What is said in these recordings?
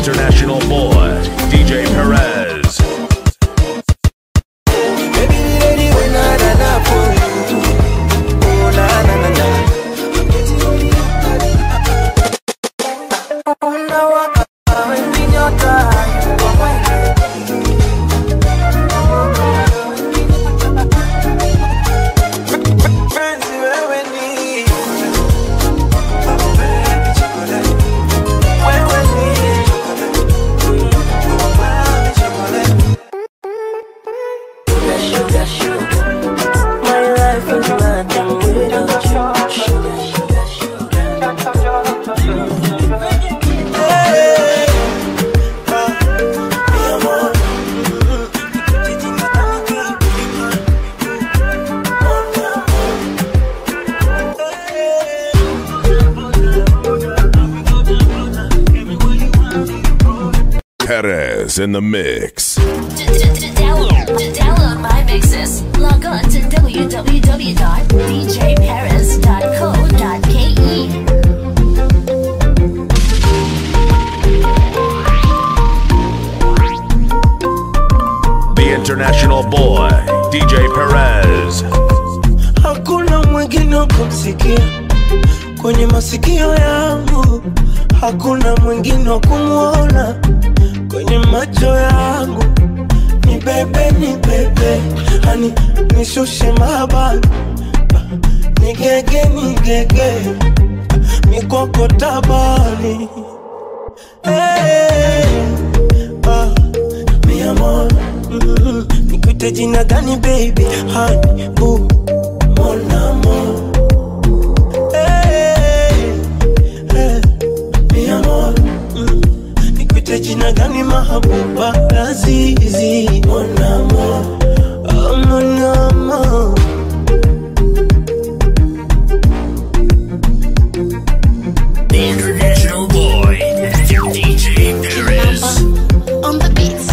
international boy, DJ Perez. Baby, we ready when I run up for you. Oh, na, na, na, na. Penzi wewe ni Baby chocolate. Wewe ni chocolate. Chocolate. Sugar, sugar. My life is nothing without you. Sugar, sugar, sugar. Hey, ah, mi amor. Mm, jijini kani Oh, mi amor. Hey. Perez in the mix. Download, download my mixes. Log on to www.djparis.co.ke. The international boy, DJ Perez. Hakuna mwingine wa kumsikia kwenye masikio yangu, hakuna mwingine wa kumwona kwenye macho yangu. Ni bebe, ni bebe, hani nishushe mabani, nigege, nigege, mikoko tabani. Hey, ah, mi amor, mm, nikuite jina gani baby, hani boo mon amour. Hey, hey, mi amor, mm, nikuite jina gani mahabuba lazizi mon amour, oh, mon amour. The international boy, DJ Perez. On the beats.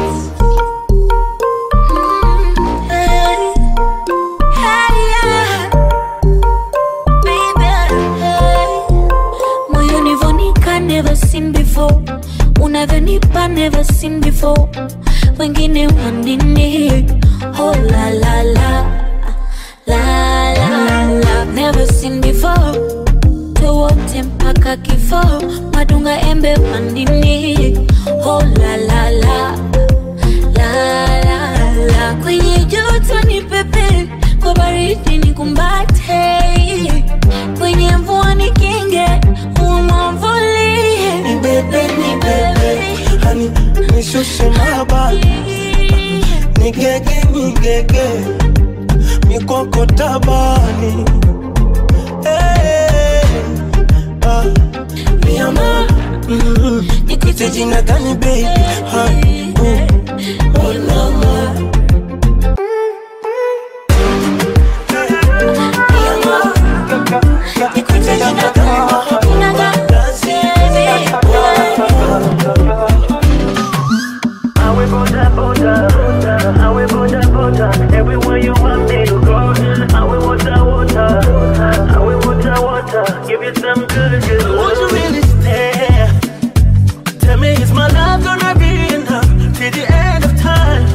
Hey, hey, yeah. Baby, hey. Moyoni vonika never seen before unavyonipa never seen before wengine wanini oh la la la la la la never seen before tuwote mpaka kifo madunga embe pandini oh la la la la la la kwenye joto ni pepe kwa baridi ni kumbate kwenye mvua ni kinge umwamvulie Ni bebe, ni bebe, hani nishushe mabani, nigege, nigege, mikoko tabani. Hey, ah, mi amor, mm, nikuite jina gani baby, hani boo, mon amour. Mi amor, nikuite jina gani I will boda boda, I will boda boda, everywhere you want me to go. I will water water, I will water water, give you some good good Won't you love. really stay? Tell me, is my love gonna be enough till the end of time?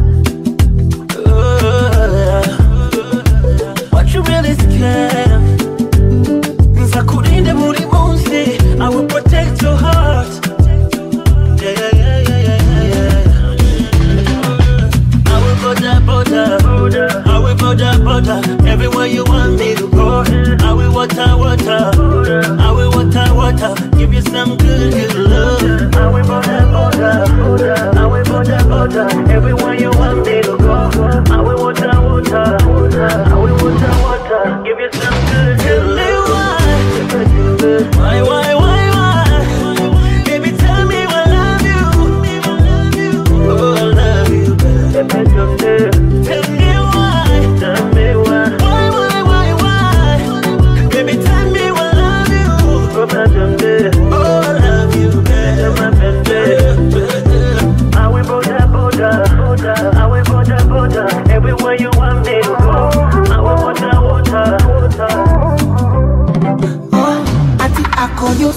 Uh, what you really scared? Nzakurinde buri munsi, I will protect your heart. Yeah, yeah, yeah, yeah, yeah, yeah, yeah. I will border, border, I will border, border, everywhere you want me to go. I will water, water, I will water, water, give you some good, good love. I will boda boda, I will boda boda, everywhere you want me to go. I will water water, I will water water, give you some good Tell good me love. why, why, why, why, why? Baby, tell me I love you. Oh, I love you, baby. Tell me why, Tell me why, why, why, why, why? Baby, tell me I love you. oh, my baby. Oh, I love you, my baby. I will boda boda, I will boda boda, everywhere you want me to go. I will water water, water. ati ako yu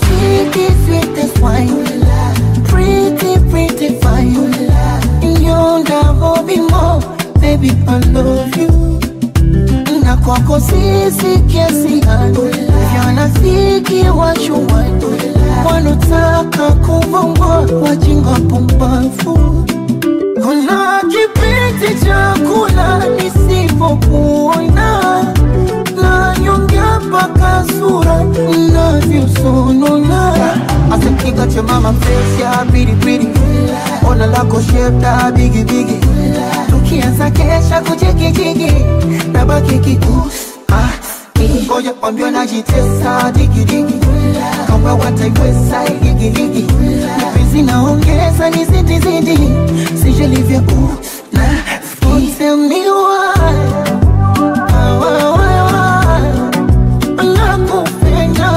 kwako sisi kiasi gani vyanafiki washuwani wanotaka kuvongwa wajinga pumbafu kuna kipindi cha kula nisipokuona na nyongea mpaka sura navyosonona asekiga cha mama face ya piripiri ona lako shepta bigibigi tukianza kesha kuchikijigi na bakiki ah, ngoja kwambia najitesa digidigi kama wataiweza igigigi mapenzi naongeza ni zidizidi sijelivya u na Tell me why, why, why, why, nakupenda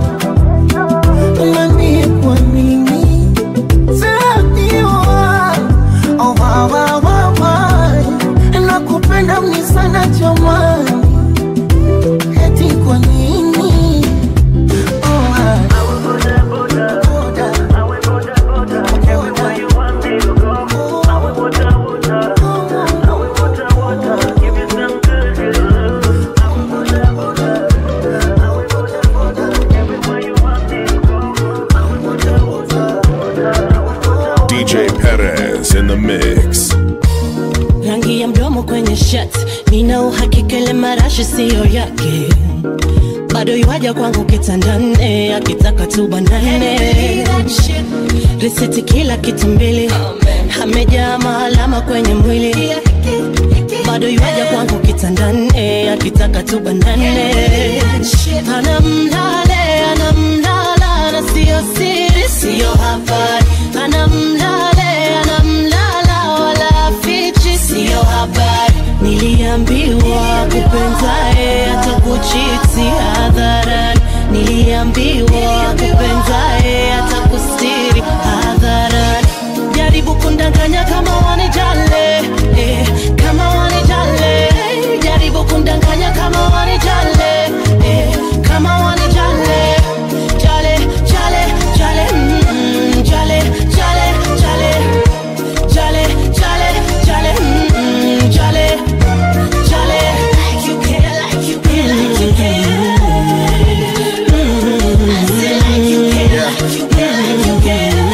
Niambie kwa nini Tell me why, oh, why, why, why, why, nakupenda mni sana jamani eti kwa nini oh, why. Boda. DJ Perez in the mix. rangi ya mdomo kwenye shirt nina uhakika ile marashi siyo yake bado yuaja kwangu kitandane akitaka tubanane risiti kila kitu mbili amejaa maalama kwenye mwili bado yuaja kwangu kitandane akitaka tubanane anamlale anamlala na siyo siri siyo habari anamlale anamlala wala fichi siyo habari niliambiwa kupenzae atakuchiti hadharani niliambiwa kupenzae atakustiri hadharani jaribu kundanganya kama wanijale eh, kama wanijale jaribu kundanganya kama wanijale eh, kama wanijale jale jale jale mm, mm, jale jale jale jale jale jale mm, mm, jale jale like you care like you care like you care Mm, I say like you care like you care like you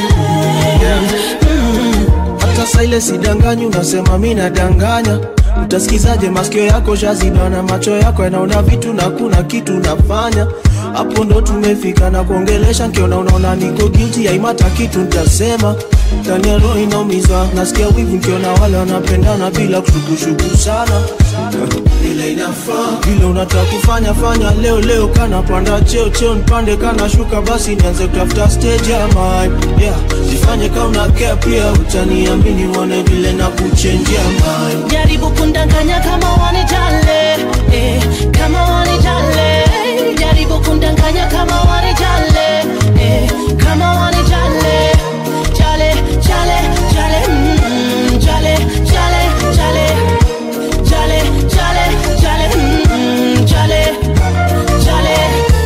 care hata saa ile sidanganyi unasema mi nadanganya utasikizaje masikio yako shaziba na macho yako yanaona vitu na kuna kitu nafanya hapo ndo tumefika na kuongelesha nkiona unaona niko guilty haimata kitu ntasema ndani ya roho inaumizwa nasikia wivu nkiona wale wanapendana bila kushukushuku sana vile inafaa vile unataka kufanya fanya leo leo kana panda cheo cheo nipande kana shuka basi nianze kutafuta stage ya mine yeah jifanye kama una care pia utaniamini uone vile na kuchenjia mine jaribu kundanganya kama wanijale eh, kama wanijale jaribu kundanganya kama wanijale eh, kama wanijale jale jale jale mm, mm, jale jale jale jale jale jale mm, mm, jale jale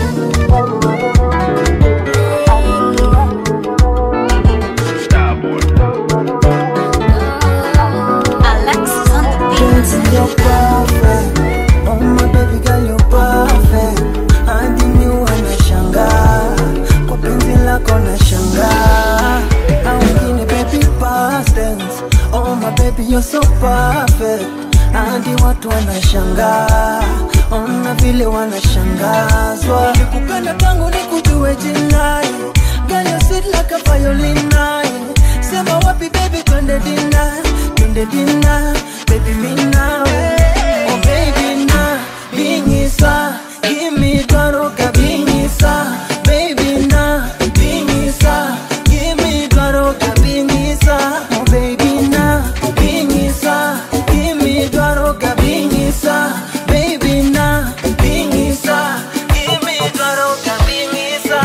Alexis on the beat. You're perfect. Oh my baby girl, you're perfect. Hadi mi wanashangaa kwa penzi lako nashangaa, na wengine baby past tense. Oh my baby you're so perfect. Hadi watu wanashangaa, ona vile wanashangazwa. Nikupenda tangu nikujue jinai, girl you're sweet like a violin nine. Sema wapi baby, twende dina, twende dina, baby mi nawe. Oh baby na bingisa, give me twaroka bingisa, baby na bingisa, give me twaroka bingisa. Oh baby na bingisa, give me twaroka bingisa, baby na bingisa, give me twaroka bingisa.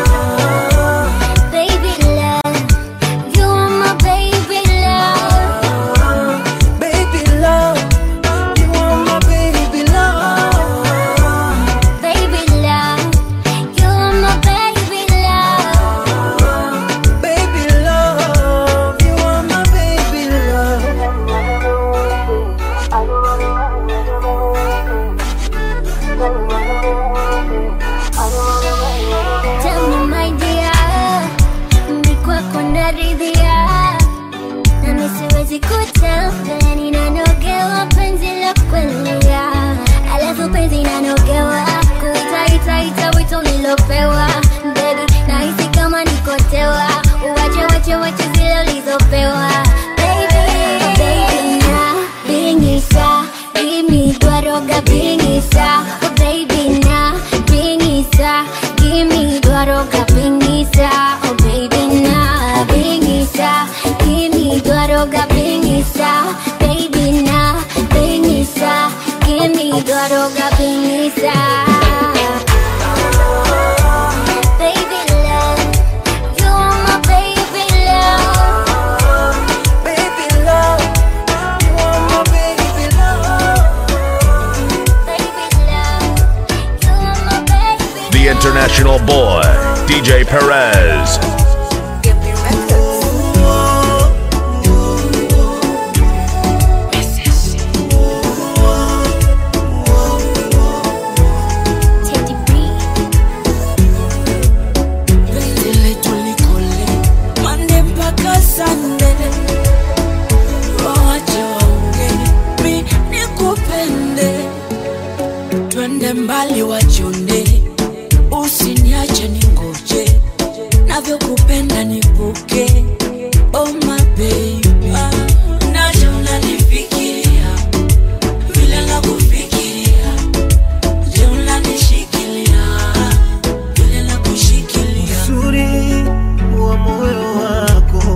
Ah. Baby love, you are my baby love. international boy, DJ Perez. Tele tulikole Monday mpaka Sunday Wache waonge Mi nikupende Twende mbali wachonde Usiniache ningoje Navyokupenda nipuke Oh my baby Naja unanifikiria Vile nakufikiria Je unanishikilia Vile nakushikilia uzuri wa moyo wako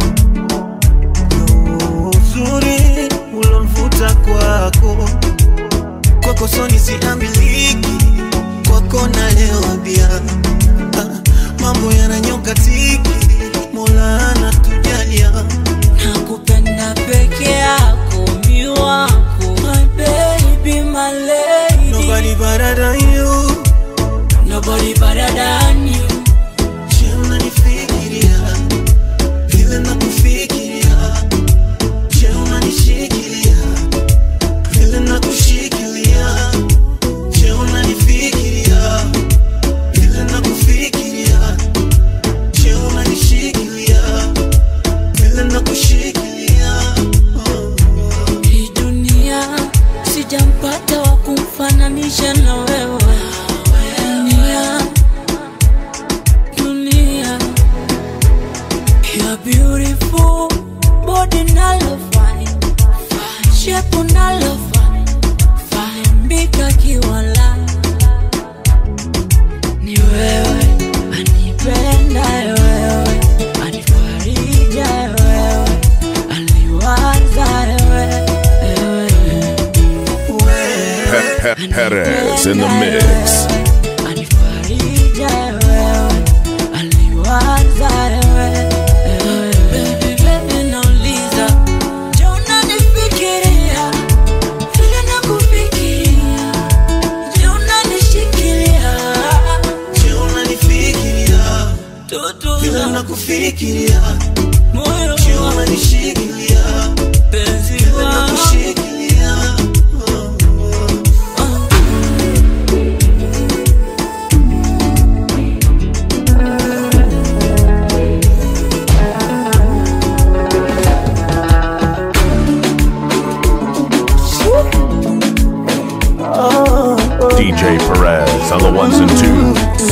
Ndio uzuri ulomvuta kwako kwako soni siambiliki kwako nalewa bia Ah, mambo yananyoka tiki mola anatujalia nakupenda peke yako mi wako my baby my lady nobody better than you nobody better than you Je, unanifikiria vile nakufikiria Je, unanishikilia vile nakushikilia Je, unanifikiria vile nakufikiria Je, unanishikilia vile nakushikilia oh. hii dunia sijampata wa kumfananisha na wewe dunia dunia you're beautiful body nalo fine shape nalo fine fine bika kiwala ni wewe anipenda wewe anifarija wewe aliwaza wewe Pe- Pe- Perez in the mix. anifarija wewe aliwaza wewe Baby, baby, nauliza, je, unanifikiria vile nakufikiria? Je, unanishikilia? Je, unanifikiria Toto vile la nakufikiria moyo Je, wangu, unanishikilia penzi vile wangu. nakushikilia oh. DJ Perez on the ones and twos.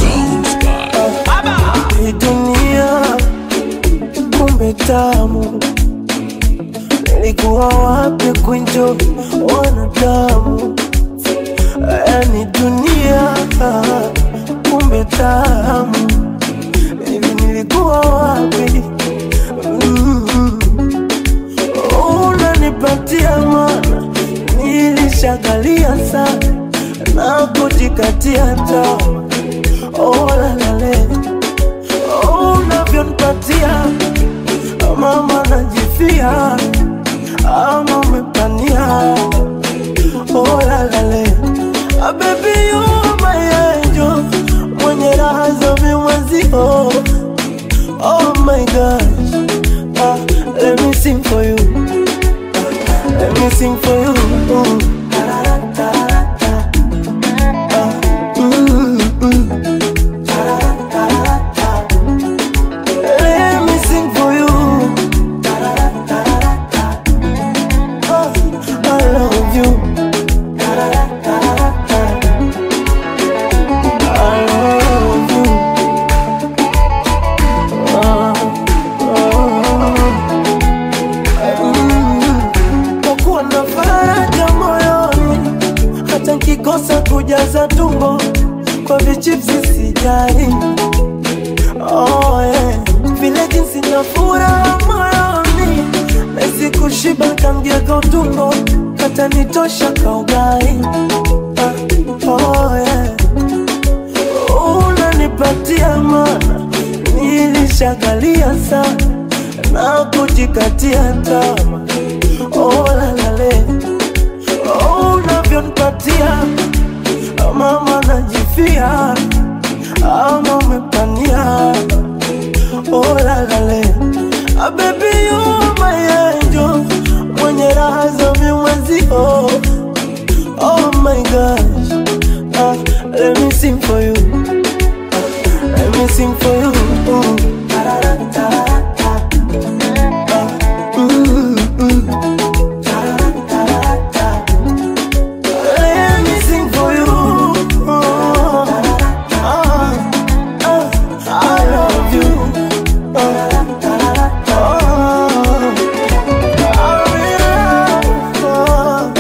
Hii dunia kumbe tamu, nilikuwa wapi kunjo wanadamu? Yani dunia kumbe tamu, hivi nilikuwa wapi? Mm. Unanipatia mana, nilishagalia sana na kujikatia tamaa. Oh, la, la, la unavyonipatia mama najifia ama umepania olalale abebi yumayenjo mwenye raha za vimwezio oh my gosh ah, let me sing for you ah, let me sing for you mm. Ah, mm, mm. Let me sing for you. Oh, I love you. I love you. Oh, oh. Mm. Kwa kuwa na faraja moyoni, hata nkikosa kujaza tumbo kwa vichipsi sijali oh, yeah. vile jinsi na furaha moyoni nezi kushiba kamgego tumbo hata nitosha kaugai ah, oh, yeah. unanipatia mana nilishagalia sana na kujikatia tama oh, lalale oh, unavyonipatia mama najifia ama umepania oh la la le ah, baby you are my angel mwenye raha za vimwenzio oh my gosh ah, let me sing for you ah, let me sing for you mm. Ah, mm, mm. Let me sing for you. Oh, ah, ah, I love you. Oh, oh, I will. Oh,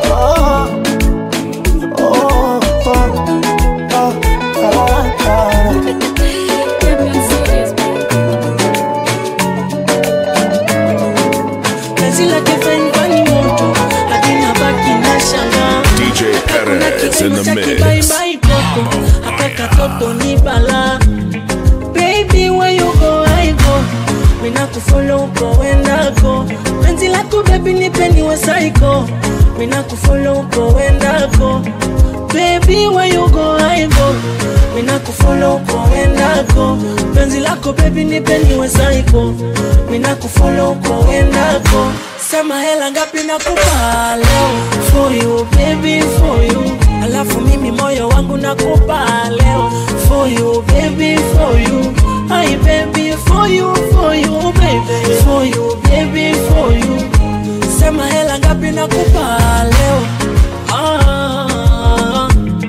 oh, oh, oh, oh, ah. penzi lake fengani moto hadi nabaki na shangaa DJ Perez in the mix. baibai koko haka katoto ni bala baby where you go I go mina kufollow uko wendako penzi lako baby nipeni wa psycho mina kufollow uko wendako baby where you go I go mina kufollow uko wendako penzi lako baby nipeni wa psycho mina kufollow uko wendako sema hela ngapi nakupa leo for you baby for you alafu mimi moyo wangu nakupa leo for you baby for you Hi baby for you for you baby for you baby for you sema hela ngapi nakupa leo ah,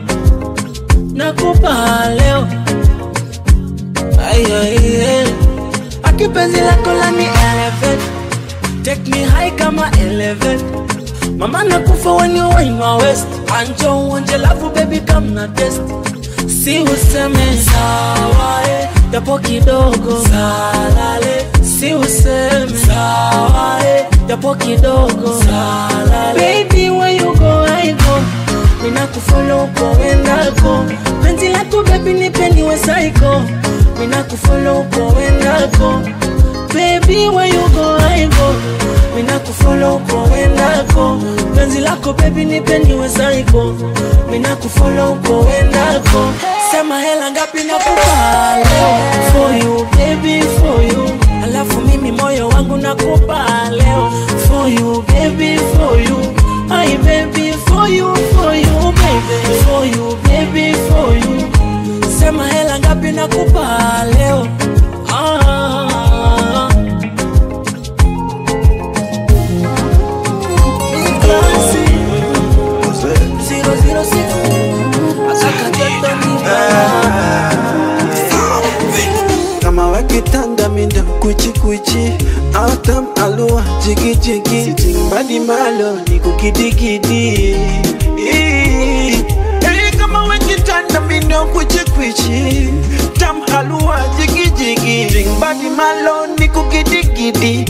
nakupa leo ay, ay, ay. akipenzi lako lani elevate take me high kama elevate mama nakufa when you wine my waist anjo uonje lafu baby come na test si useme sawa eh, japo kidogo salale si useme sawa eh, japo kidogo salale baby where you go I go mina kufollow uko wendako penzi lako baby nipeni we psycho mina kufollow uko wendako baby where you go I go mina kufollow uko wendako penzi lako baby nipeni we psycho mina kufollow uko wendako sema hela ngapi nakupa leo for you baby for you alafu mimi moyo wangu nakupa leo for you baby for you Hi baby for you for you baby for you baby for you sema hela ngapi nakupa leo ah. Zero, zero, six. Akakatoto ni kama wakitanda minda kuchikuchi autam alua jigijigi timbadi malo ni kukidigidi Hey, kama wakitanda minda kuchikuchi tam halua jigijigi timbadi malo ni kukidigidi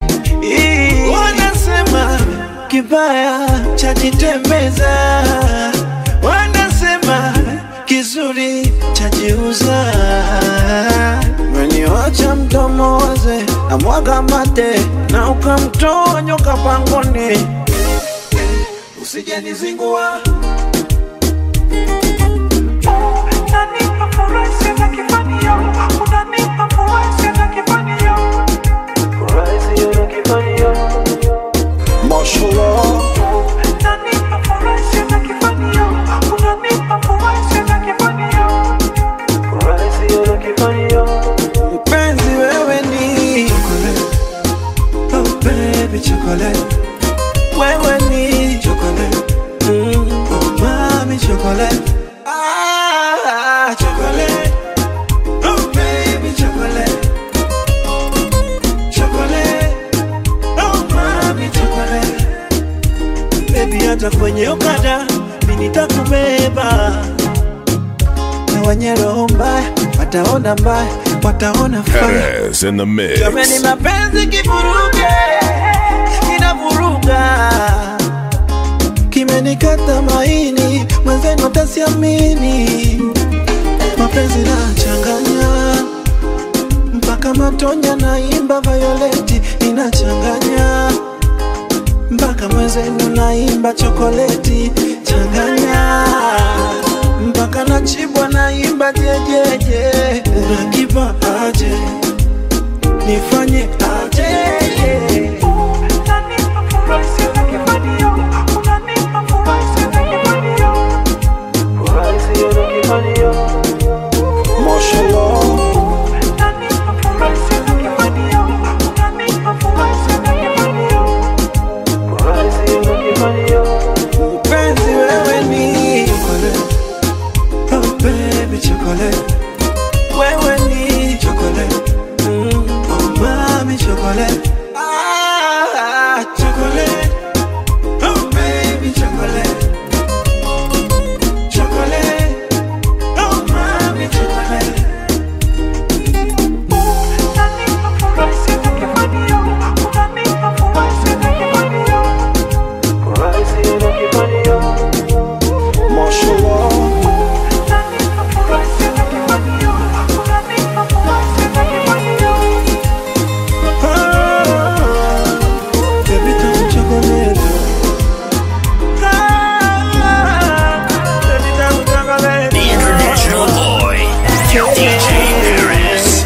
wanasema kibaya chajitembeza wanasema kizuri chajiuza meniwacha mdomo waze na mwaga mate na ukamtoa nyoka pangoni usijenizingua Mashallah. Mpenzi wewe ni chocolate. Oh baby chocolate. Wewe ni chocolate. Mm. Oh mami chocolate. Ah, chocolate. Oh baby chocolate. Chocolate. Oh mami chocolate. Baby hata kwenye okada mimi nitakubeba na wenye roho mbaya wataona mbaya wataona faya Perez in the mix. Jamani mapenzi kivuruge kinavuruga kimenikata maini mwenzenu tasiamini mapenzi nachanganya mpaka matonya naimba violeti inachanganya mpaka mwenzenu naimba chokoleti changanya mpaka nachibwa naimba jejeje unakipa aje nifanye aje Mpenzi wewe ni chocolate. Oh baby chocolate. Wewe ni chocolate. Mm. Oh mami chocolate. Ah, chocolate. Oh baby chocolate. Chocolate. Oh mami chocolate. Baby, tamu chocolate. Ah, baby, tamu chocolate. The international boy, DJ Paris.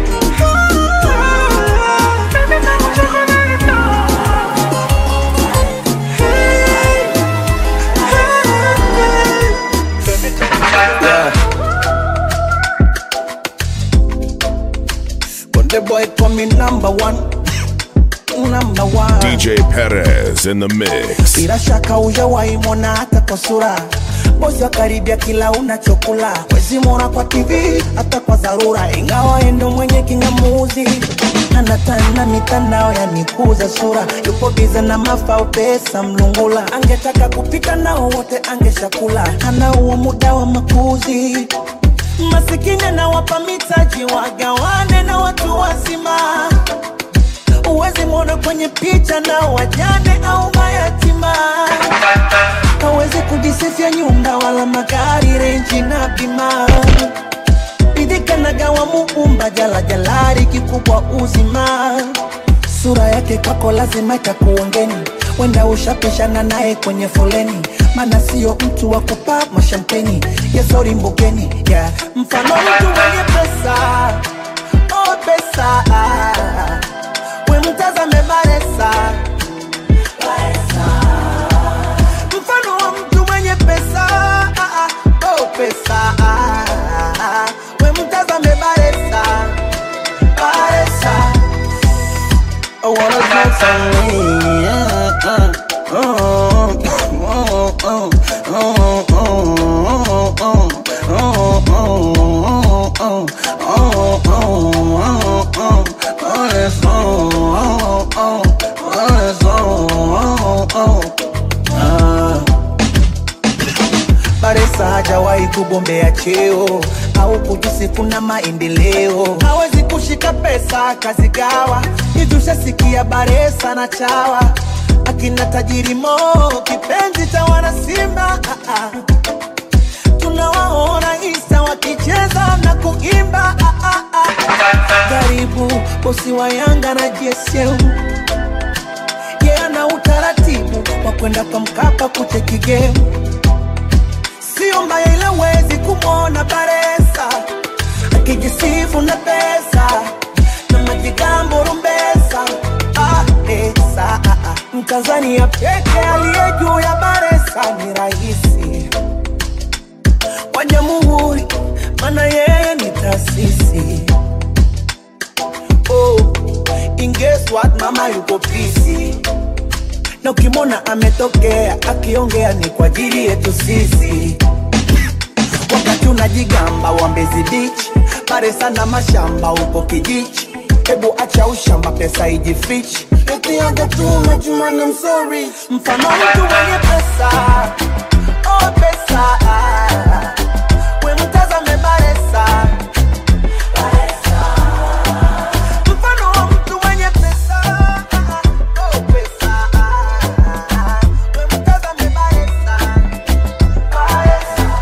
Konde boy call me number one Number one DJ Perez in the mix. Bila shaka hujawahi mwona hata kwa sura bosi wa karibia kila unachokula wezi mwona kwa tv hata kwa dharura ingawa endo mwenye kingamuzi anatana mitandao yanikuza sura yupo biza na mafao pesa mlungula angetaka kupika nao wote angeshakula ana huo muda wa makuzi masikini anawapa mitaji wagawane na watu wazima uwezi mwona kwenye picha na wajane au mayatima hawezi kujisifia nyumba wala magari renji na bima idhikanagawa muumba jala jalari kikubwa uzima sura yake kwako lazima itakuongeni wenda ushapishana naye kwenye foleni mana sio mtu wa kupa mashampeni yesori mbugeni yeah. mfano mtu mwenye pesa oh pesa we mtazame baresa mfano wa mtu mwenye pesa ah, ah, oh pesa ah, ah, we mtazame baresa baresa I wanna smoke some weed, yeah, uh, oh, oh, oh, oh, oh, oh, oh, oh, oh, oh, oh, oh, oh, oh, oh, yes, oh, oh, oh, oh, yes, oh, oh, oh, ah. Baresa hajawahi kugombea cheo au kujisifu na maendeleo, hawezi kushika pesa kazigawa. Hivi ushasikia Baresa na chawa akina tajiri Mo, kipenzi cha wana Simba ah, ah. tunawaona Insta wakicheza na kuimba ah, ah, ah. Karibu bosi wa Yanga na JSM yeye ana utaratibu wa kwenda kwa Mkapa kucheki game sio mbaya ile wezi kumwona Baresa akijisifu na pesa na majigambo rumbesa ah, esa, ah, ah. Mtanzania peke aliye juu ya Baresa ni rahisi wa jamhuri, maana yeye ni taasisi oh, in guess what, mama yuko busy na ukimwona ametokea akiongea ni kwa ajili yetu sisi wakati unajigamba wa Mbezi Beach, pare sana mashamba huko kijichi. Hebu acha ushamba, pesa ijifichi. Eti anga tu majumani, I'm sorry. Mfano mtu mwenye pesa, oh pesa, we mtazame Baresa. Mfano wa mtu mwenye pesa, oh pesa, we mtazame Baresa. Baresa.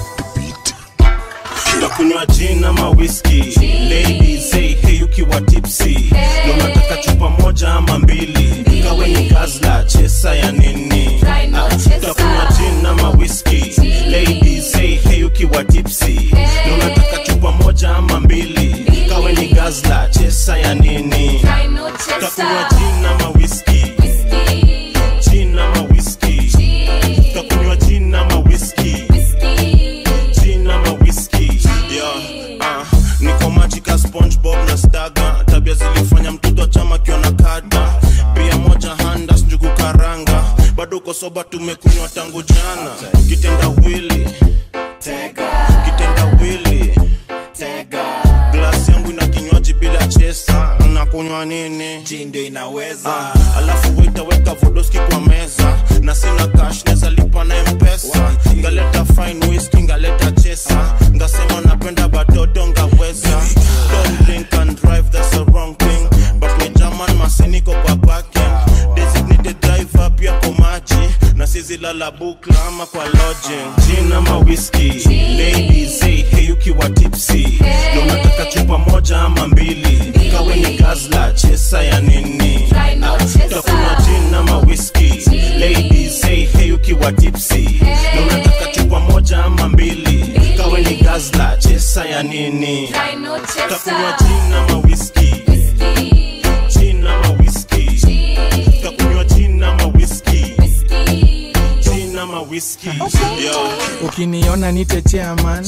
nakunywa gin ama whisky ladies say hey ukiwa tipsy na unataka chupa moja ama mbili kawe ni gazla chesa ya nini Try no Ah, chesa. utakunywa gin ama whisky ladies say hey ukiwa ukiwa tipsi na unataka chupa moja ama mbili kawe ni gazla chesa ya nini takunywa jin ama whisky jin ama whisky takunywa jin ama whisky jin ama whisky yeah, uh, niko majika spongebob na staga tabia zilifanya mtoto wa chama kiona kada pia moja handas njugu karanga bado uko soba tumekunywa tangu jana kitenda wili kitenda wili glasi yangu ina kinywaji bila chesa nakunywa nini ndio inaweza Ah, alafu waitaweka vodoski kwa meza na sina cash neza lipa na mpesa ngaleta fine whisky ngaleta chesa ngasema napenda batoto ngaweza don't drink and drive that's the wrong thing but we german masiniko kwa parking designated driver pia kwa maji na sizi lala bukla ama kwa lodging gin ama whisky ladies say hey ukiwa tipsy na unataka chupa moja ama mbili kawe ni gazla chesa ya nini takunywa gin ama whisky ladies say hey ukiwa tipsy na unataka chupa moja ama mbili kawe ni gazla chesa ya nini takunywa gin ama whisky gin ama whisky takunywa gin ama whisky gin ama whisky yo ukiniona nite chairman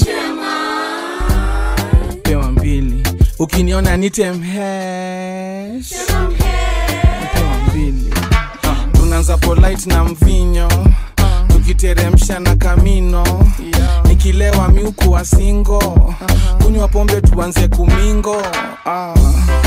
pewa mbili ukiniona nite mhesh pewa mbili tunaanza polite na mvinyo tukiteremsha na kamino nikilewa miuku wa singo kunywa pombe tuanze kumingo ah.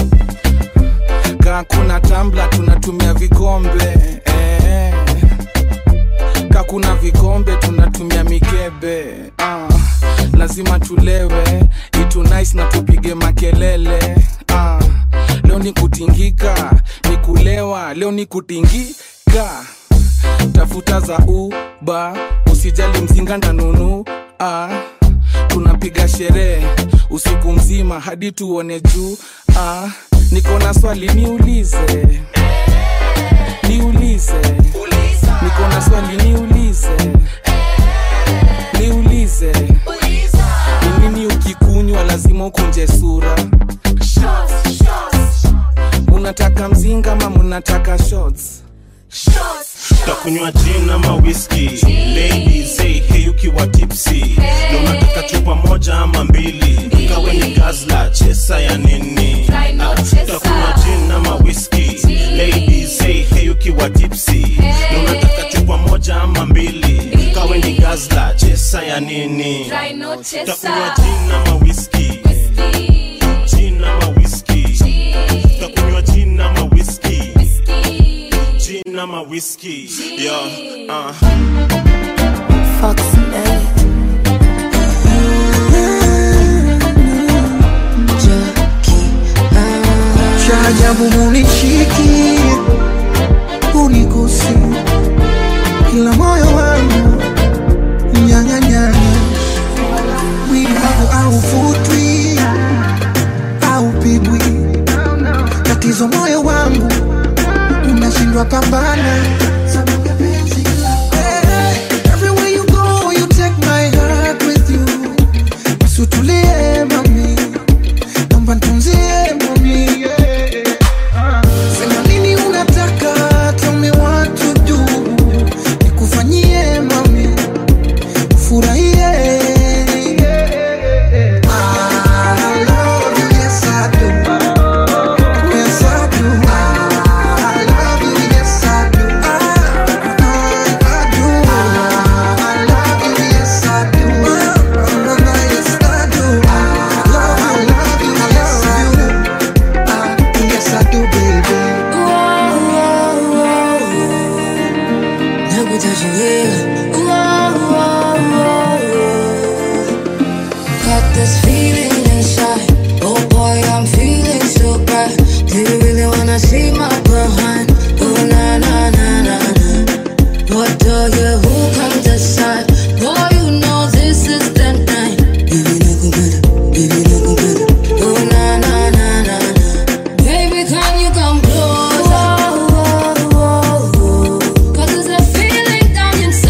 kaa kuna tambla tunatumia vikombe eh kakuna vikombe tunatumia mikebe ah, lazima tulewe itu nice na tupige makelele ah, leo ni kutingika ni kulewa leo ni kutingika tafuta za uba usijali mzinga ndanunu ah, tunapiga sherehe usiku mzima hadi tuone juu ah, niko na swali niulize niulize niko na swali niulize niulize ni nini ukikunywa lazima ukunje sura munataka mzinga ma munataka shots takunywa gin ama whisky ladies say hey ukiwa tipsy na unataka chupa moja ama mbili kawe ni gazla chesa ya nini Ah, takunywa gin ama whisky ladies say hey ukiwa tipsy na unataka chupa moja ama mbili kawe ni gazla chesa ya nini takunywa gin ama whisky gin ama whisky takunywa gin ama whisky gin ama whisky yo uh. Fox cha ajabu munishiki unigusi kila moyo wangu nyanganyanya mwili wangu aufutwi aupigwi tatizo moyo wangu unashindwa pambana Eh, everywhere you go, you take my heart with you. Usutulie mami naomba nitunzie mami yeah. Sema nini unataka, tell me what to do. Nikufanyie mami, ufurahie. I love you, yes I do. Yes I do. I love you, yes I do. I, I do. I love you, yes I do. Yes I do. I love you, love you, love you. Ah, Yes I do, baby. Got this feeling inside. Oh boy, I'm feeling so bright. Do you really wanna see my behind? Oh na na na na na. What do you who come decide? Boy, you know this is the night. Baby, no compare. Baby, no compare. Oh na na na na na. Baby, can you come closer? Cause there's a feeling down inside.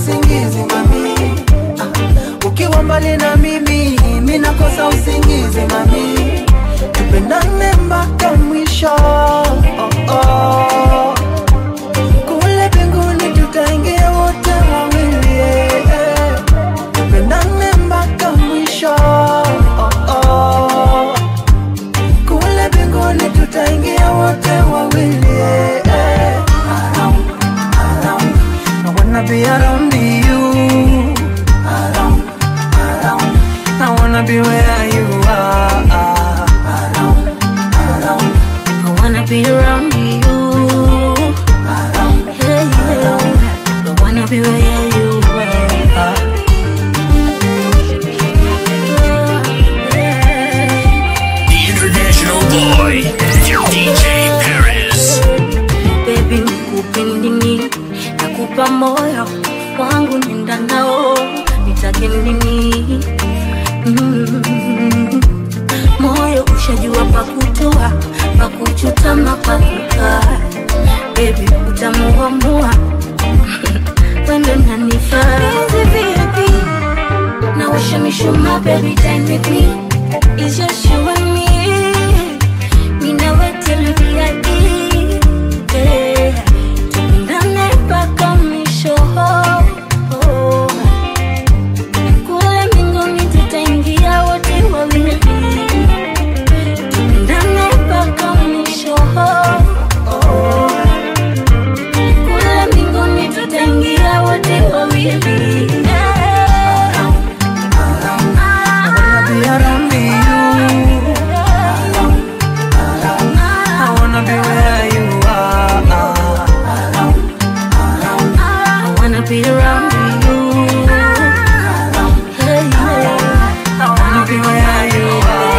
usingizi mami ah, ukiwa mbali na mimi mi nakosa usingizi mami tupendane mpaka mwisho oh, oh. kule mbinguni tutaingia wote wawili eh. tupendane mpaka mwisho oh, oh. kule mbinguni tutaingia wote wawili eh, eh. Around, around. I wanna be around you around, around. I wanna be where you are around, around. I wanna be around you. Hey, yeah. I wanna be where you are. The international boy, DJ Perez. Baby, nikupe nini? Nakupa moyo wangu, nenda nao, nitake nini? Mm. Moyo ushajua pakutoa, pakuchutama, pakukaa. Baby, utamuamua wendo nanifaa. Busy, baby. Now show me, show my baby, dine with me. It's just you and me. Me now wait till we be at yeah. Tupendane mpaka mwisho. Kule mbinguni tutaingia wote wawili. Tupendane mpaka mwisho. Kule mbinguni tutaingia wote wawili. be around you. I wanna be where you are. I wanna be around you. Hey, yeah. I wanna be where you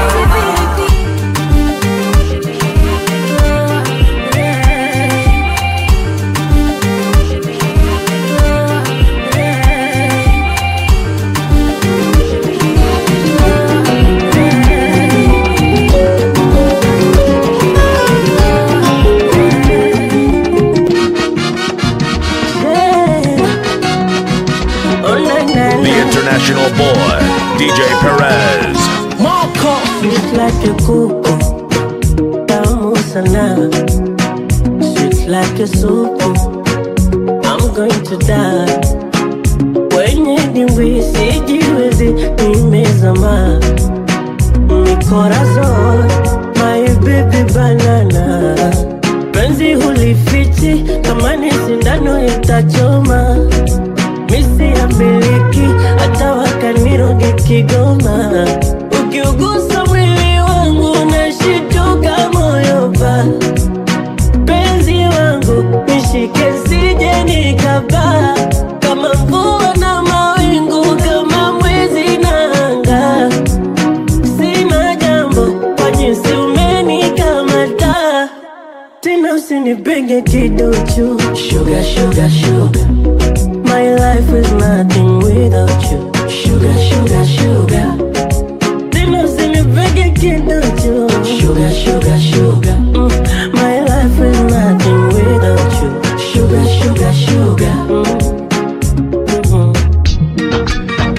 The international boy, DJ Perez. Sweet like a kuku, tamu sana. Sweet like a soup, I'm going to die. Wenye dimbwi sijiwezi, nimezama. Mi corazon, my baby banana. Penzi hulifichi, kama ni sindano itachoma. Misi ya miliki, hata wakaniroge Kigoma. Ukiugusa mwili wangu nashituka moyo pa penzi wangu nishike sije nikapaa kama mvua na mawingu kama mwezi na anga sina jambo kwa jinsi umenikamata tena usinipenge kiduchu sugar, sugar, sugar. My life is nothing without you Sugar, sugar, sugar Tena usinipege kiduchu Sugar, sugar, sugar mm. My life is nothing without you Sugar, sugar, sugar mm. Mm-mm.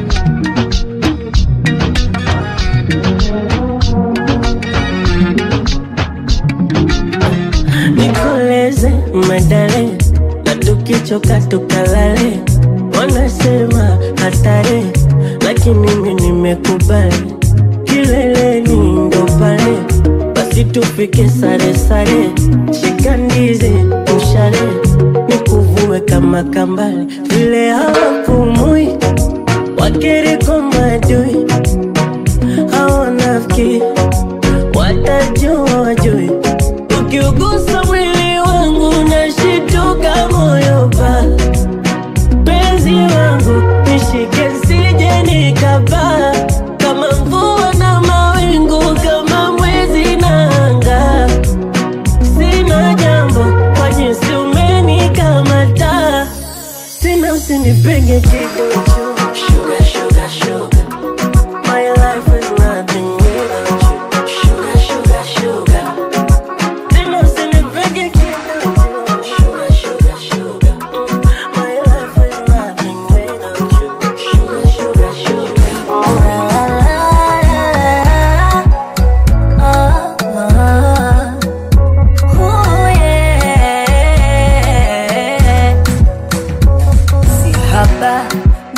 Nikoleze medale na tukichoka tukalale, wanasema hatari, lakini mimi nimekubali, kileleni ndo pale, basi tupike sare sare, shika ndizi mshale, nikuvue kama kambale, vile hawapumui wakiriko madui, hawanafiki watajua wajui ukiugusa mwili wangu nashituka moyo pa penzi wangu nishike sije nikapaa kama mvua na mawingu kama mwezi na anga sina jambo kwa jinsi umenikamata tena usinipenge kidogo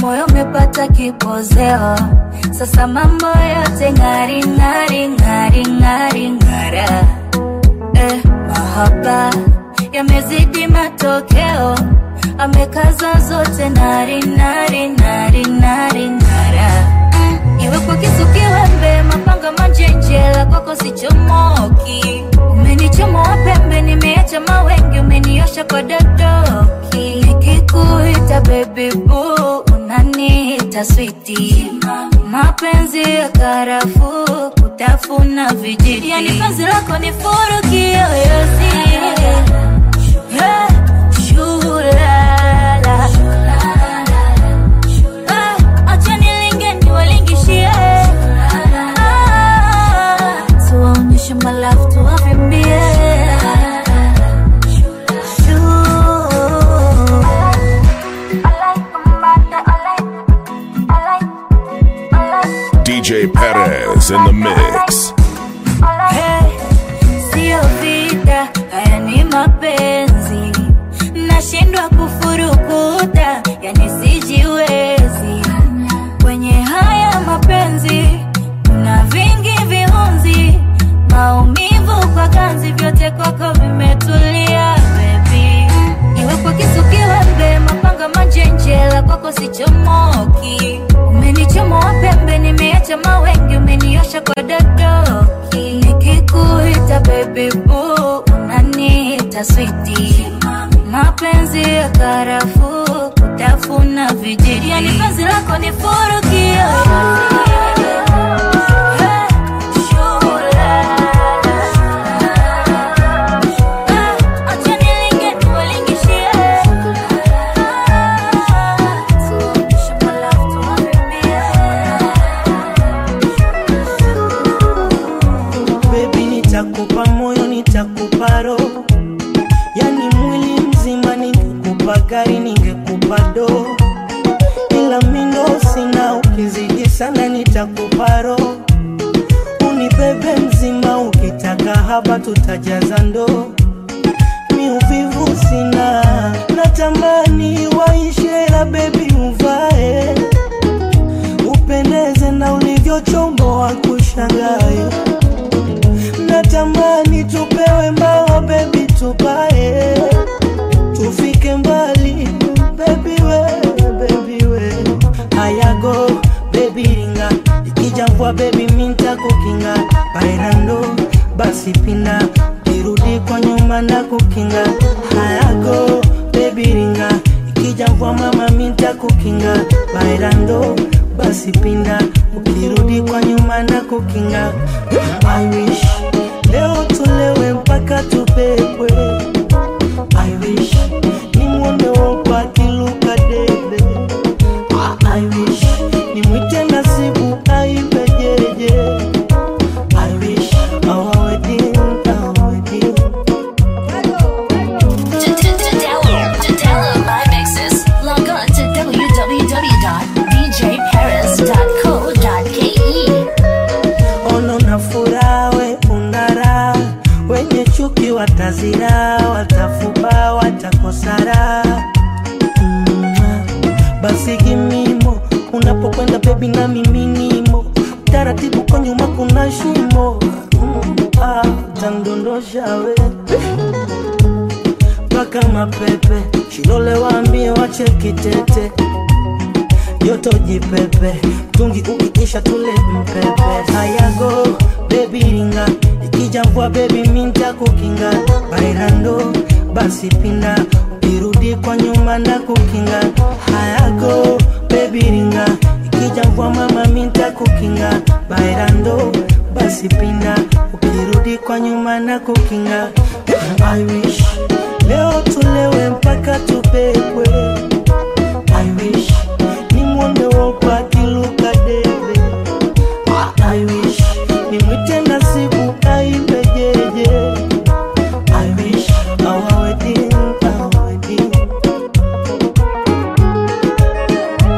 moyo umepata kipozeo, sasa mambo yote ng'ari ng'ari ng'ari ng'ari ng'ara. Eh, mahaba yamezidi matokeo, amekaza zote nari nari nari nari ng'ara. Mm, iwe kwa kisu kiwembe, mapanga manjenjela, kwako sichomoki. Umenichomoa pembe, nimeacha mawengi, umeniosha kwa dadoki. Nikikuita baby boo, unaniita switi. Mapenzi ya karafuu, kutafuna vijiti. Yani penzi lako ni furu kiyoyozi. Hey, shulala. Ah, acha nilinge niwalingishie. Ah, tuwaonyeshe malafu tuwavimbie. DJ Perez in the mix. Hey, sio vita, haya ni mapenzi. Nashindwa kufurukuta, yani sijiwezi. Kwenye haya mapenzi kuna vingi viunzi, maumivu kwa ganzi, vyote kwako vimetulia baby. Iwe kwa kisu kiwembe, mapanga manjenjela, kwako sichomoki. Umenichomoa pembe, nimeacha mawengi, umeniosha kwa dadoki. Nikikuita baby boo, unaniita switi. Mapenzi ya karafuu, kutafuna vijiti. Yani penzi lako ni furu kiyoyozi. Hey, shulala. Ah, acha nilinge niwalingishie. Tuonyeshe malafu tuwavimbie. Baby, nitakupa moyo, nitakupa roho, yani mwili mzima. Ningekupa gari, ningekupa do, ila mindo sina. Ukizidi sana, nitakupa roho, unibebe mzima. Ukitaka haba, tutajaza ndoo. Mi uvivu sina, natamani waishe, la bebi uvae, upendeze na ulivyochomboa kushangae natamani tupewe mbao bebi tupae tufike mbali bebi we bebi we ayago bebi ringa ikija mvua bebi minta kukinga bairando basi pina kirudi kwa nyuma na kukinga hayago bebi ringa ikija mvua mama minta kukinga bairando basi pinda ukirudi kwa nyuma na kukinga I wish leo tulewe mpaka tupepwe I wish nimwone wopa akiluka debe I wish nimwite nasibu aibe jeje I wish our wedding, our wedding To, to, to download, to download my mixes, log on to www.djparis.co.ke. ono na furaha we unara wenye chuki watazira watafuba watakosara mm, basi gimimo unapokwenda bebi na miminimo taratibu kwa nyuma kuna shimo mm, ah, tandondosha we mpaka mapepe shilole waambie wachekitete joto jipepe mtungi ukiisha tule mpepe hayago bebi ringa ikija mvua bebi minta kukinga bairando basi pinda ukirudi kwa nyuma na kukinga hayago bebi ringa ikija mvua mama minta kukinga bairando basi pinda ukirudi kwa nyuma na kukinga I wish leo tulewe mpaka tupepwe I wish nimwone wopa akiluka debe I wish nimwite nasibu aibe jeje I wish our wedding, our wedding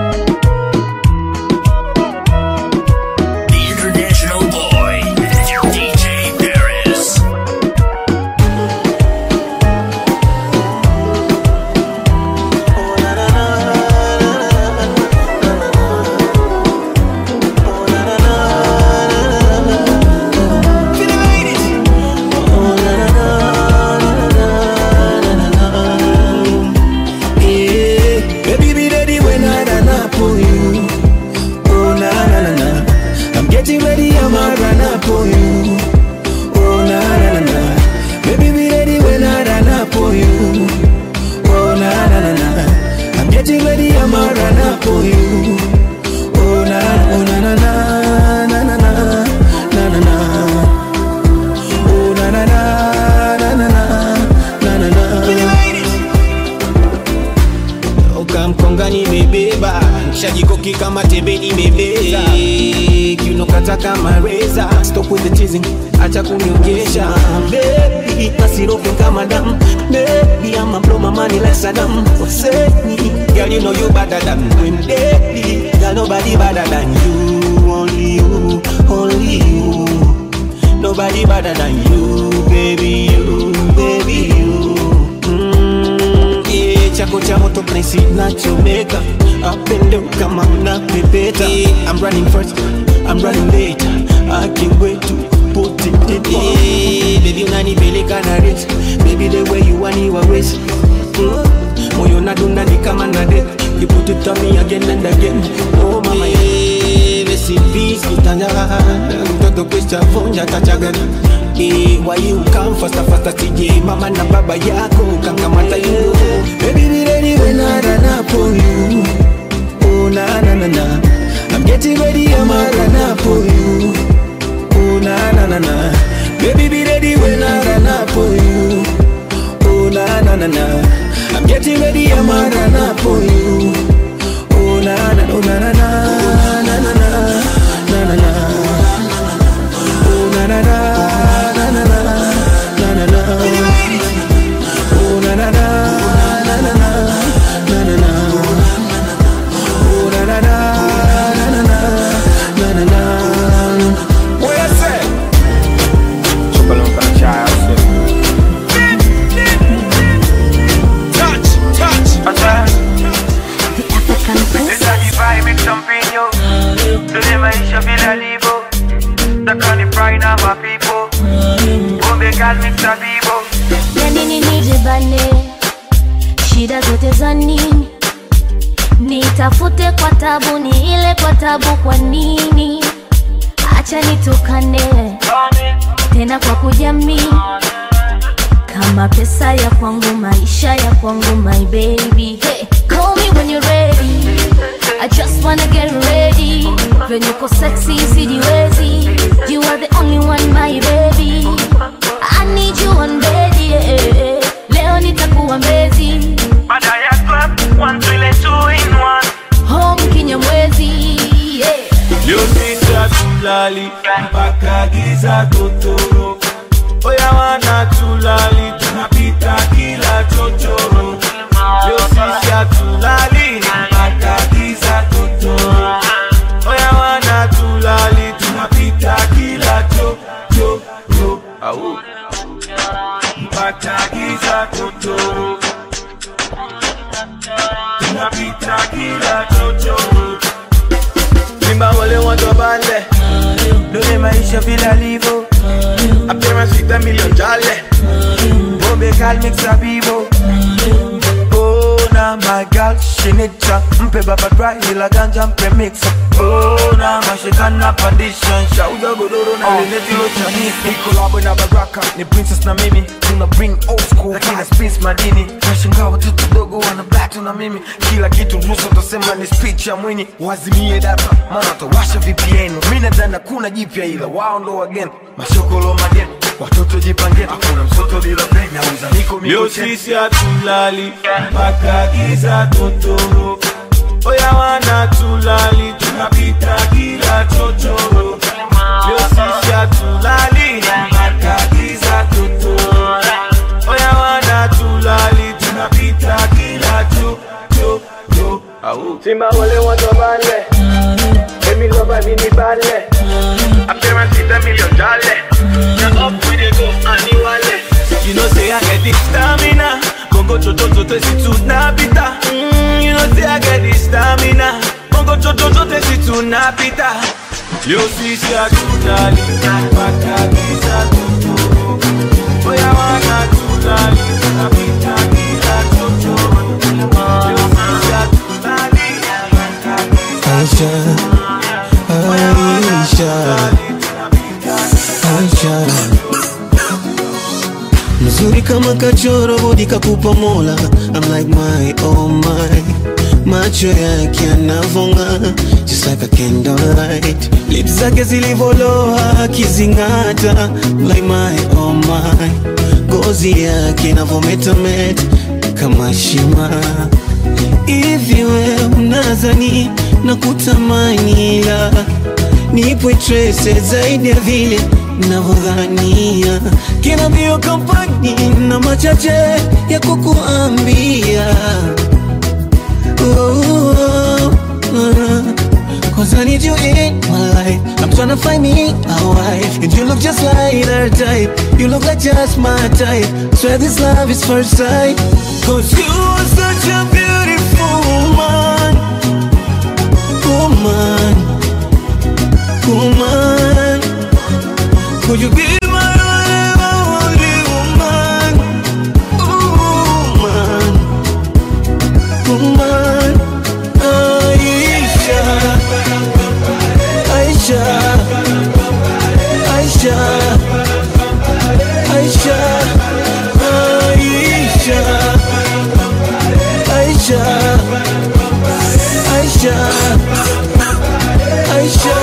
nishajikoki kama tembe imebeza kiunokata kama reza stop with the teasing acha kunionyesha baby nasiroke kama damu baby I'ma blow my money like Saddam Hussein girl you know you better than when baby girl nobody better than you only you only you nobody better than you baby you baby you mm, yeah, chako cha moto place nachomeka apendo kama unapepeta yeah, I'm running first I'm running late I can't wait to put it in yeah, baby unanipeleka na race baby the way you want you always mm, moyo nadunda ni kama na det you put it on me again and again oh mama yeah, rest in peace kitanja mtoto kwisha vunja tachagana Eh, why you come faster faster TJ mama na baba yako kangamata you baby be ready when I run up on you oh na na na na I'm getting ready I'm a run up on you oh na na na na baby be ready when I run up on you oh na na na na I'm getting ready I'm a run up on you oh na na oh na na na na na na na na na oh na na na na na na na na na oh na na na na na na na na na oh na na na na na na na na What you say? Trouble on the child. Touch, touch. Nitajifai mix champignon Tule maisha bila libo Takani fry na mapipo Bombe gal mix abibo ya nini nijibane shida zote za nini nitafute kwa tabu ni ile kwa tabu kwa nini acha nitukane tena kwa kujamii kama pesa ya kwangu maisha ya kwangu my baby hey, call me when you're ready I just wanna get ready venye uko sexy sijiwezi you are the only one my baby I need you on bed yeah. leo nitakuwa mbezi Baada ya club One twile two in one home kinyamwezi yeah. Leo sisa tulali mpaka giza totoro Oya wana tulali tunapita kila chochoro Leo sisa tulali mpaka giza totoro Oya wana tulali tunapita kila chochoro Au mpaka giza totoro Tunapita kila chochoro Simba wale watu bale Dole maisha bila livo Apema sita million jale Bombe gal mix a bibo Oh na my girl she need cha Mpe baba dry ila ganja mpe mix Oh na mashikana pandisha Shauza godoro na leneti locha Ni collabo na baraka Ni princess na mimi Tuna bring old school Lakini space madini Nashangaa watoto dogo wana battle na mimi Kila kitu ruhusa utasema ni speech ya mwini Wazimie data Maana watawasha VPN Mimi nadhani kuna jipya ila wao ndo wageni Mashokolo mageni Watoto jipangeni Hakuna msoto bila peni Nauza niko Leo miko cheni sisi hatulali mpaka giza totoro Oya wana tulali tunapita kila chochoro Leo sisi hatulali mpaka giza totoro Oya wana tulali tunapita kila chochoro Au Simba wale watu bale Emi loba bini bale Apema sita million jale Now up we dey go ani wale You know say I get the stamina Bongo chocho chote si tunapita mm, You know say I get the stamina Bongo chocho chote si tunapita Leo sisi hatulali mpaka giza totoro Oya wana tulali tunapita kila chochoro Leo sisi hatulali mpaka giza Aisha, Aisha, Aisha mzuri kama kachoro bodi kakupa mola I'm like my oh my macho yake yanavonga just like a candlelight lips zake zilivoloa akizing'ata I'm like my oh my ngozi yake inavometameta kama shima hivi we unazani na kutamani ila nipo trese zaidi ya vile navyodhania kina mbio kampani na machache ya kukuambia oh, oh, oh. Cause I need you in my life I'm tryna find me a wife And you look just like her type You look like just my type Swear this love is first sight Cause you are such a beautiful woman Woman Woman Could you be my only woman Woman Woman Aisha Aisha Aisha Aisha Aisha Aisha Aisha Aisha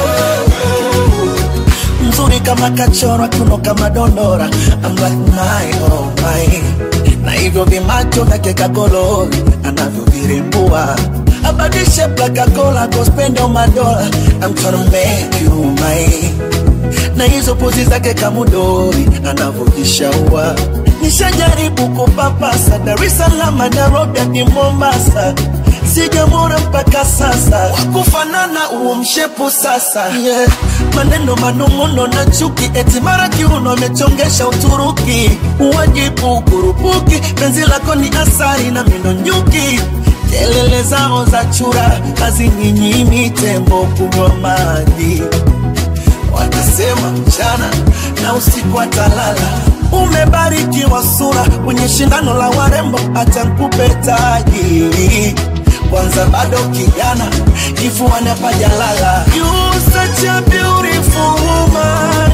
mzuri kama kachorwa kiuno kama dondora I'm like my oh my na hivyo vimacho vyake kagololi anavyovirembua abadishe plakakola kospende madola I'm tryna make you mine na hizo pozi zake kamudori anavyojishaua nishajaribu kupapasa Dar es Salaam Nairobi hadi Mombasa sijamwona mpaka sasa wakufanana huo mshepu sasa yeah. maneno manung'uno na chuki eti mara kiuno amechongesha Uturuki uwajibu kurupuki penzi lako ni asari na mino nyuki kelele zao za chura hazininyimi tembo kunywa maji wanasema mchana na usiku atalala umebarikiwa sura kwenye shindano la warembo acha nkupe taji kwanza bado kijana kifuani pajalala you such a beautiful woman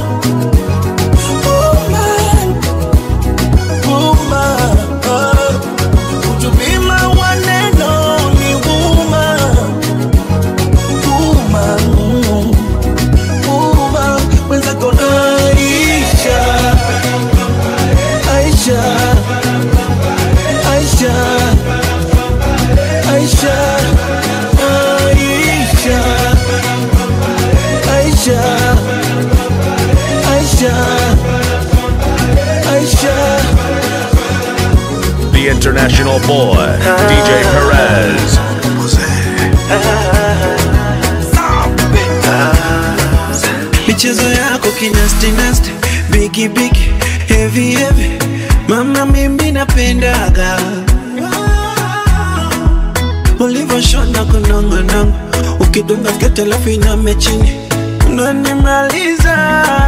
woman woman oh. Would you be my one and only woman woman woman mwenzako Aisha Aisha Aisha Aisha Aisha Aisha Aisha Aisha The international boy, DJ Perez. michezo yako kinastinasti bigi bigi heavy heavy mama mimi napendaga ulivyoshona kunongonongo ukidunga sketi alafu iname chini unanimaliza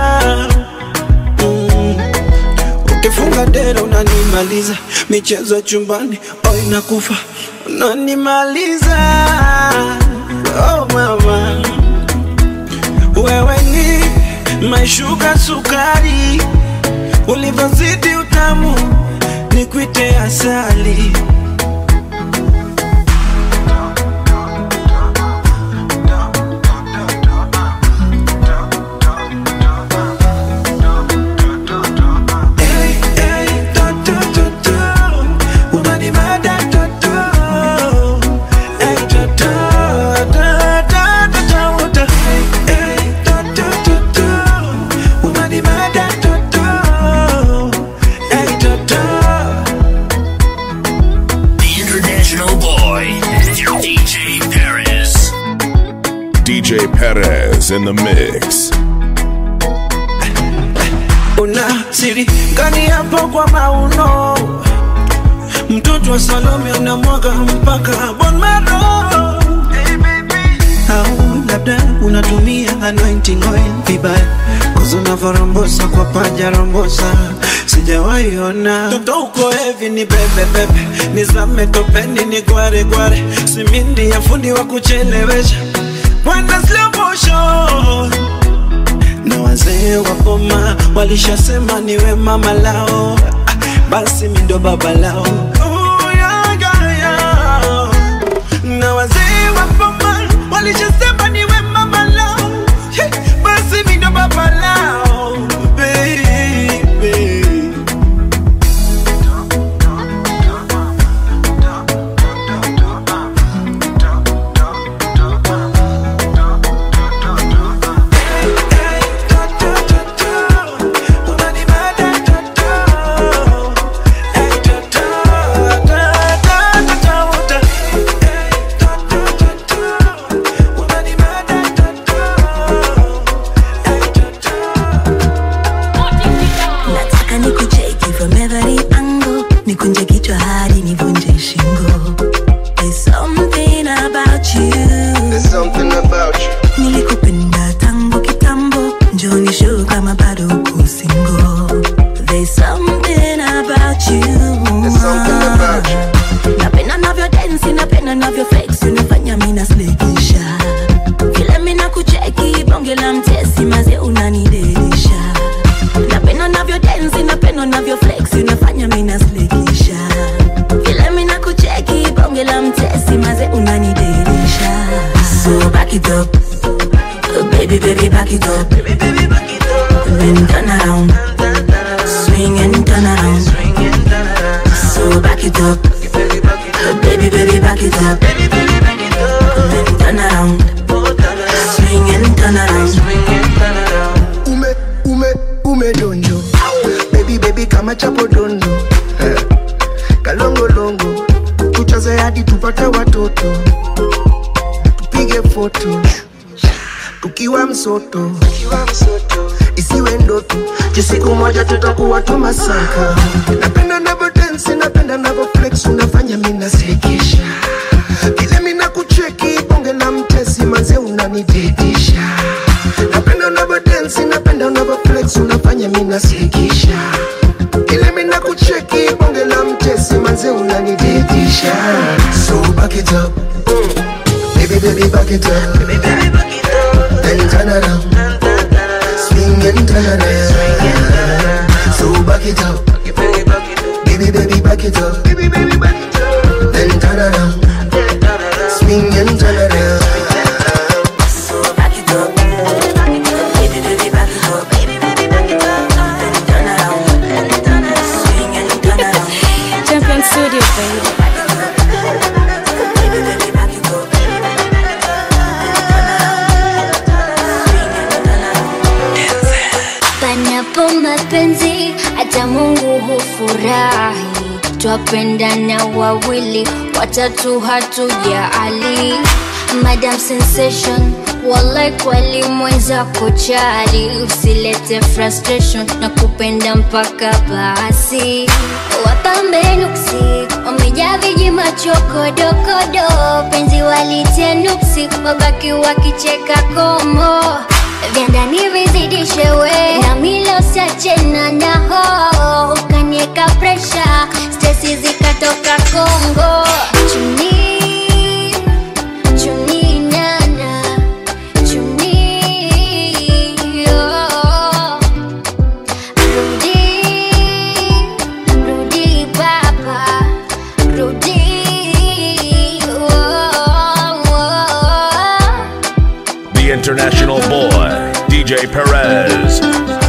mm. ukifunga dera unanimaliza michezo chumbani o inakufa unanimaliza oh mama wewe ni maishuka sukari, ulivyozidi utamu ni kwite asali. Hey, hey, to, to, to, to. Unanimada, to, to. Hey, to, to, to, to, to, to, to. Hey, to, to, to, to. Unanimada, to, to. Hey, to, to. The international boy, DJ Perez. DJ Perez in the mix. una siri gani hapo kwa mauno mtoto wa salome unamwaga mpaka bon maro au labda unatumia anointing oil vibaya kuzi unavyorombosa kwa paja rombosa sijawahi ona toto uko hevi ni bebebebe nizame topeni ni gware gware simindi ya fundi wa kuchelewesha Wanda slow motion na wazee wa boma walishasema niwe mama lao, Ah, basi mi ndo baba lao. Oh, yeah, yeah, yeah. Na wazee wa boma walishasema niwe mama lao, Hey, basi mi ndo baba lao, baby. bonge la mtesi maze unanidelisha napenda navyo densi napenda navyo flexi unafanya minaslikisha vile mina kucheki bonge la mtesi maze unanidelisha so back it up baby baby back it up then turn around swing and turn around so back it up baby baby back it up then turn around swing and turn around ume ume ume donjo baby baby kama chapo dondo Eh, kalongolongo tuchaze hadi tupate watoto tupige foto tukiwa msoto isiwe ndoto jisiku moja tutakuwa tumasaka napenda navo densi napenda navo flex unafanya minasekesha vile mina kucheki bonge la mtesi manze unanididisha napenda unavo densi napenda unavo flex unafanya minasekesha vile mina kucheki bonge la mtesi manze unanididisha so back it up baby baby back it up then turn around swing and turn around so back it up baby baby back it up then turn around swing and turn around Champion Studio, baby. Panapo mapenzi hata Mungu hufurahi, twapendana wawili, watatu hatujali. Madam Sensation, wallahi kweli mwenzako chali, usilete frustration na kupenda mpaka basi. Wapambe nuksi wamejaa viji machokodokodo, penzi walitia nuksi, wabaki wakicheka komo vya ndani vizidishe we na milo siachena naho ukanieka presha stesi zikatoka Kongo chuni chuni nana chuni oh. rudi rudi baba rudi oh, oh. The international boy, DJ Perez.